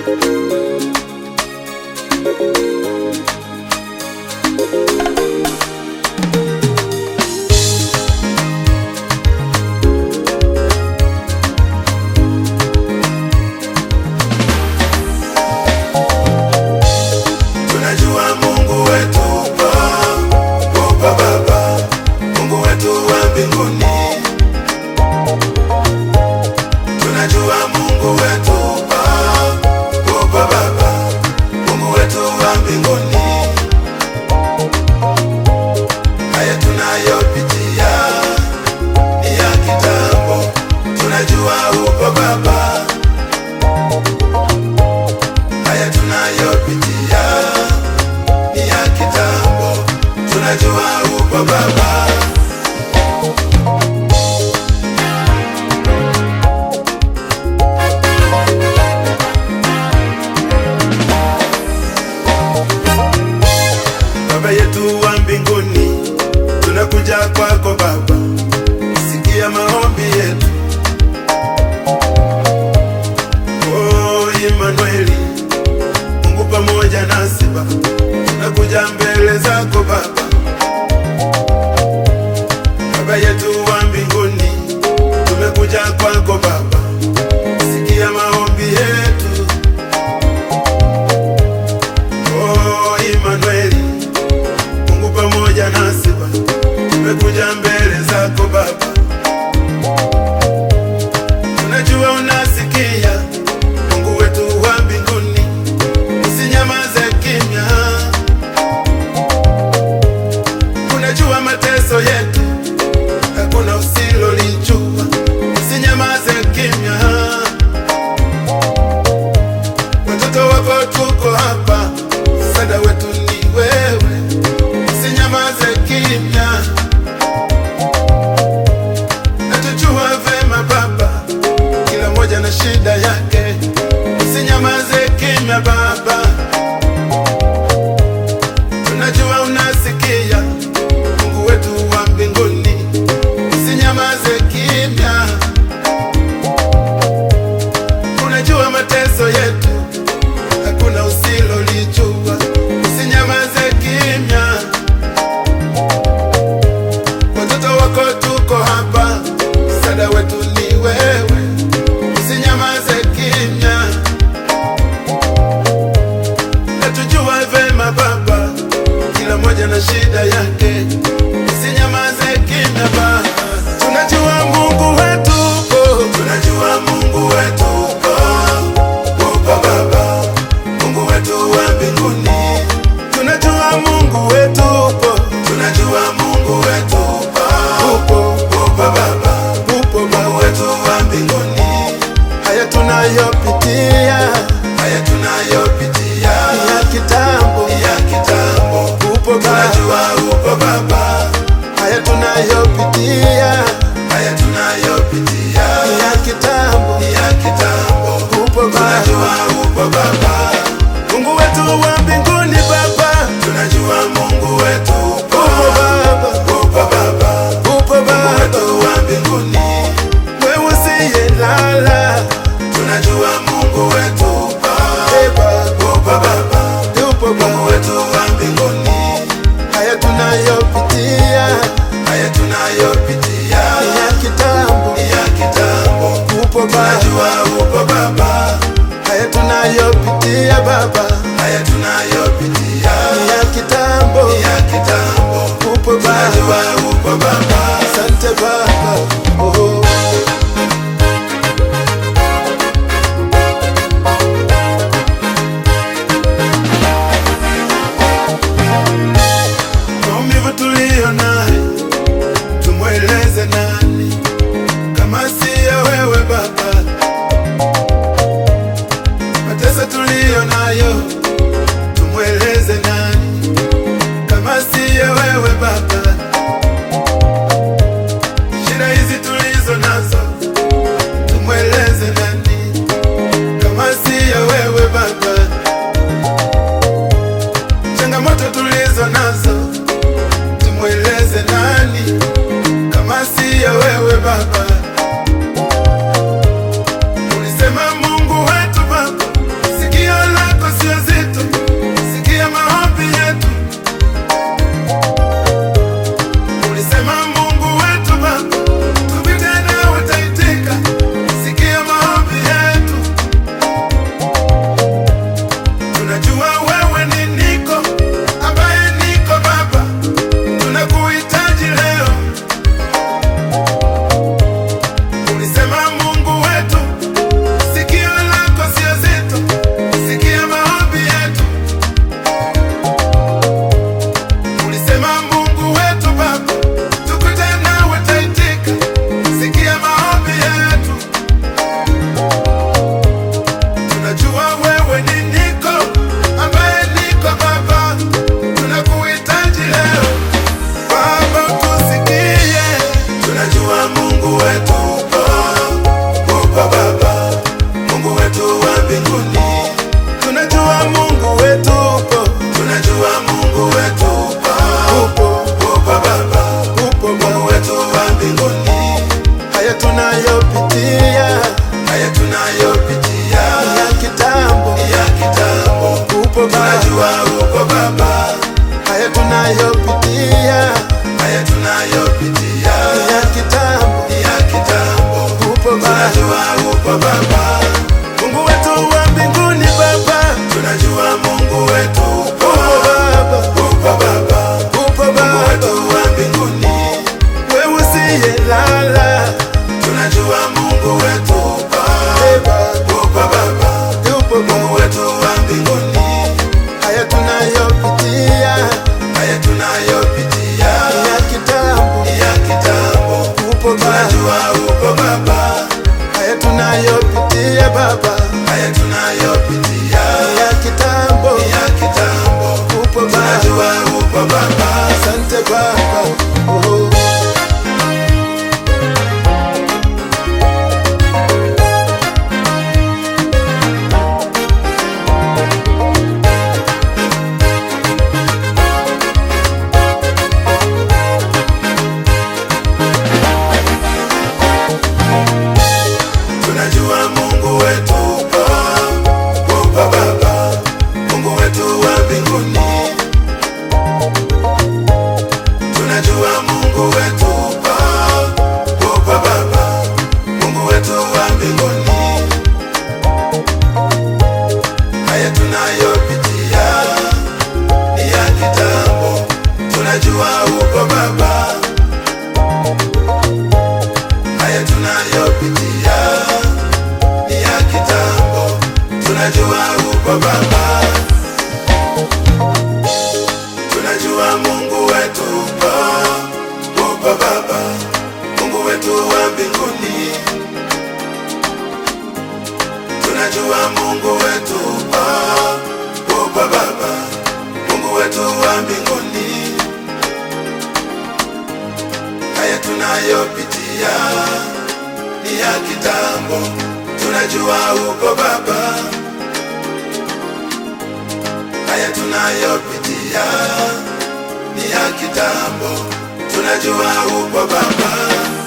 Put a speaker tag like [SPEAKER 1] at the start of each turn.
[SPEAKER 1] Tunajua Mungu wetu upo, upo Baba, Mungu wetu wa mbinguni. Tunajua Mungu wetu upo, upo Baba, Mungu wetu wa mbinguni. Haya tunayopitia ni ya kitambo, tunajua upo Baba. Haya tunayopitia ni ya kitambo, tunajua upo Baba. Baba yetu wa mbinguni, tunakuja kwako Baba, sikia maombi yetu. Oh, Imanueli, Mungu pamoja nasi Baba, tunakuja mbele zako Baba. Baba yetu wa mbinguni, tumekuja kwako Baba, sikia maombi yetu. Oh, Imanueli, Mungu pamoja nasi Baba, tumekuja mbele zako Baba. Tunajua unasikia Mungu wetu wa mbinguni, usinyamaze kimya. Unajua mateso yetu, hakuna usilolijua, usinyamaze kimya. Watoto wako tuko hapa, msaada wetu ni wewe, usinyamaze kimya. Natujua vema Baba, kila mmoja na shida yake, usinyamaze kimya Baba. Tunajua unasikia Mungu wetu wa mbinguni, usinyamaze kimya. Unajua mateso yetu, hakuna usilolijua, usinyamaze kimya. Watoto wako tuko hapa, msaada wetu ni wewe, usinyamaze kimya. Natujua vema Baba, kila mmoja na shida yake, usinyamaze kimya Baba. Tunajua Mungu wetu upo, tunajua Mungu wetu upo, upo Baba, Mungu wetu wa mbinguni. Tunajua Mungu wetu upo, tunajua Mungu wetu upo, upo, upo Baba, upo Mungu wetu wa mbinguni. Haya tunayopitia, haya tunayopitia ni ya kitambo, ni ya kitambo. Upo Baba, tunajua upo Baba. Haya tunayopitia, haya tunayopitia ni ya kitambo, ni ya kitambo. Upo Baba, tunajua upo Baba. Mungu wetu wa mbinguni Baba, tunajua Mungu wetu upo, upo Baba, upo Baba, upo Baba, Mungu wetu wa mbinguni, wewe usiyelala, tunajua Mungu wetu upo, upo Baba, upo Mungu wetu wa mbinguni. Haya tunayopitia, haya tunayopitia ni ya kitambo, ni ya kitambo. Upo Baba, tunajua upo Baba. Haya tunayopitia Baba, haya tunayopitia ni ya kitambo, ni ya kitambo. Upo Baba, tunajua upo Baba. Asante Baba, oh. Maumivu tuliyo nayo tumweleze nani kama siya wewe Baba? Mateso tuliyo wetu upo, upo Baba, Mungu wetu wa mbinguni. Tunajua Mungu wetu upo, upo Baba, Mungu wetu wa mbinguni. Haya tunayopitia ni ya kitambo, tunajua upo Baba. Haya tunayopitia ni ya kitambo, tunajua upo Baba. Tunajua Mungu wetu upo, upo Baba, Mungu wetu wa mbinguni. Tunajua Mungu wetu upo, upo Baba, Mungu wetu wa mbinguni. Haya tunayopitia ni ya kitambo, tunajua upo Baba. Haya tunayopitia ni ya kitambo, tunajua upo Baba.